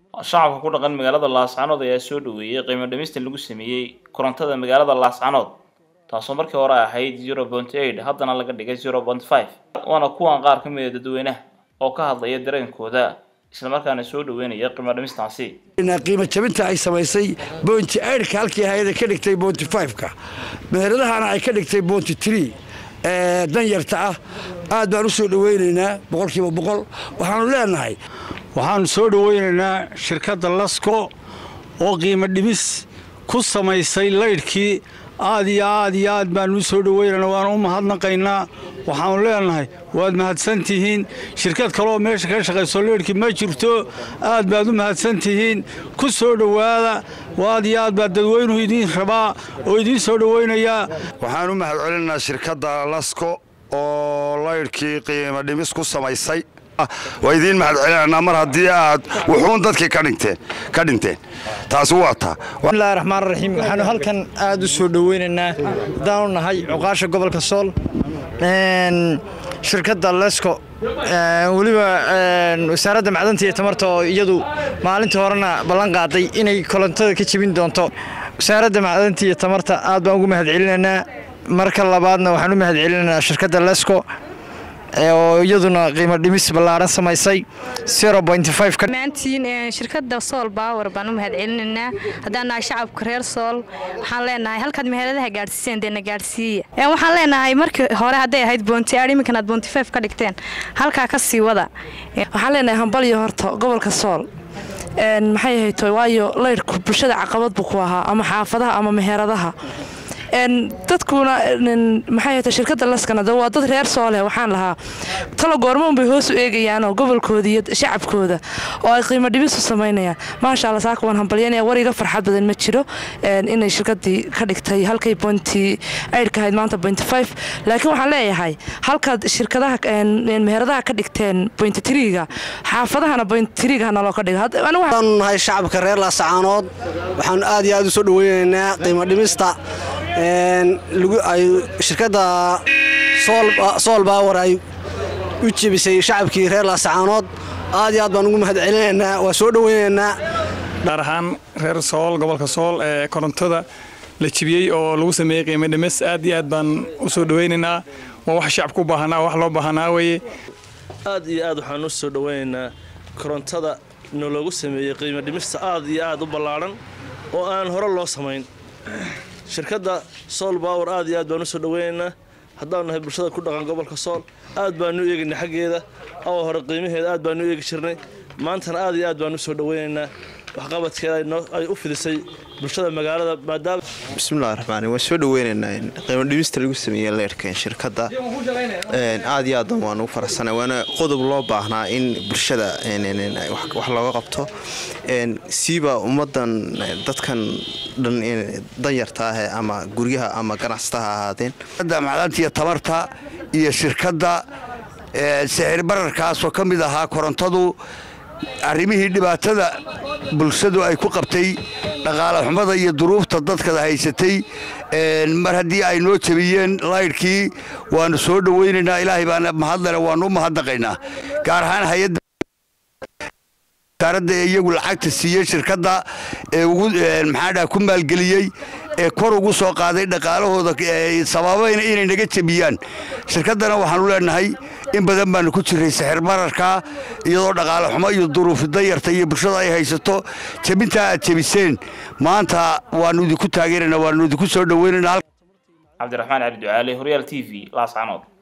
shacabka ku dhaqan magaalada laascanood ayaa soo dhaweeyey qiimo dhimista lagu sameeyey korontada magaalada laascanood taasoo markii hore ahayd zero point eight haddana laga dhigay zero point five waana kuwan qaar ka mid a dadweynaha oo ka hadlaya dareenkooda islamarkaana soo dhaweynaya qiimo dhimistaasi qiimo jabinta ay samaysay boonti eidhka halkii hay-ada ka dhigtay boonti fiveka meheradahana ay ka dhigtay boonti tree ee danyarta ah aad baan u soo dhaweynaynaa boqolkiiba boqol waxaanu leenahay waxaanu soo dhaweynaynaa shirkadda lasko oo qiimo dhimis ku samaysay laydhkii aad iyo aad iyo aad baanu u soo dhaweynaynaa waanu u mahadnaqaynaa waxaanu leenahay waad mahadsantihiin shirkad kaleoo meesha ka shaqayso leydhkii ma jirto aad baad u mahadsantihiin ku soo dhowaada aad iyo aad baa dadweynuhu idiin rabaa oo idiin soo dhaweynayaa waxaan u mahad celinaynaa shirkadda lasko oo laydhkii qiimo dhimis ku samaysay waa idiin mahad celinaynaa mar haddii aad wuxuun dadkii ka dhinteen taasi waa taa bismillahi raxmaan raxiim waxaanu halkan aad u soo dhoweynaynaa haddaanu nahay cuqaasha gobolka sool shirkadda lesko weliba wasaaradda macdanta iyo tamarta oo iyadu maalintii horena ballan qaaday inay korontada ka jebin doonto wasaaradda macdanta iyo tamarta aad baan ugu mahad celinaynaa marka labaadna waxaan u mahad celinaynaa shirkadda lesko oo iyaduna qiimo dhimis ballaaran samaysay maantiin shirkadda sool baawer baan u mahad celinaynaa haddaan nahay shacabka reer sool waxaan leenahay halkaad meheradaha gaadhsiiseen deena gaadhsiiya waxaan leenahay markii hore hadday ahayd boonti aad iminkan aad boonti fif ka dhigteen halkaa ka sii wada waxaan leenahay hambalyo horta gobolka sool maxay ahayto waayo laydhku bulshada caqabad buu ku ahaa ama xaafadaha ama meheradaha dadkuna maxay ahayta shirkadda laskana waa dad reer sooleh waxaan lahaa talo goormoon bay hoos u eegayaanoo gobolkooda iyo shacabkooda oo ay qiimo dhimis u samaynayaan maasha alla saaka waan hambalyanaya war iga farxad badan ma jiro inay shirkadii ka dhigtay halkay bointi aydhka ahayd maanta bointi five laakiin waxaan leeyahay halkaad shirkadaha meheradaha ka dhigteen bointi triga xaafadahana bointi triga naloo ka dhiga waxaanu nahay shacabka reer laasacaanood waxaanu aad iyo aad u soo dhaweynaynaa qiimo dhimista shirkadda sool baawer ay u jebisay shacabkii reer laasacaanood aad iyo aad baan ugu mahad celinaynaa waa soo dhaweynaynaa dhaar ahaan reer sool gobolka sool ee korontada la jebiyey oo lagu sameeyey qiimo dhimis aad iyo aad baan u soo dhaweynaynaa waa wax shacabku u baahanaa wax loo baahanaa weye aad iyo aad waxaan u soo dhaweynaynaa korontada naloogu sameeyey qiimo dhimista aad iyo aad u ballaadhan oo aan hore loo samayn shirkadda sool baawer aad iyo aad baan u soo dhaweynaynaa haddaanu nahay bulshada ku dhaqan gobolka sool aad baanu u eegaynay xaggeeda awa hore qiimaheeda aad baanu u eegi jirnay maantana aad iyo aad baan u soo dhaweynaynaa waxqabadkeeda ay u fidisay bulshada magaalada maadaama bismillahi raxmaan waan soo dhaweynaynaa qiimo dhimista lagu sameeyey leerhkan shirkadda aad iyo aadan waan ugu faraxsanay waana qodob loo baahnaa in bulshada wax looga qabto siiba ummadan dadkan dhan danyarta ah ama guryaha ama ganacsataha ahaadeen macdanta iyo tabarta iyo shirkadda sixir bararkaasoo ka mid ahaa korontadu arrimihii dhibaatada bulshadu ay ku qabtay dhaqaale xumada iyo duruufta dadkada haysatay mar haddii ay noo jebiyeen laydhkii waanu soo dhaweynaynaa ilaahay baana mahadlena waanu u mahadnaqaynaa gaar ahaan hay-adda wasaaradda ee iyagu lacagta siiyey shirkadda ee ugu maxaadhaha ku maalgeliyey ee kor ugu soo qaaday dhaqaalahooda sababayna inay naga jebiyaan shirkaddana waxaanu leenahay in badan baanu ku jiray sixir bararka iyadoo dhaqaale xumo iyo duruufi dayarta iyo bulshada ay haysato jebintaa aad jebiseen maanta waanu idinku taageerana waanu idinku soo dhaweynaynaa cabdiraxmaan cali ducaale horyaal t v laascanood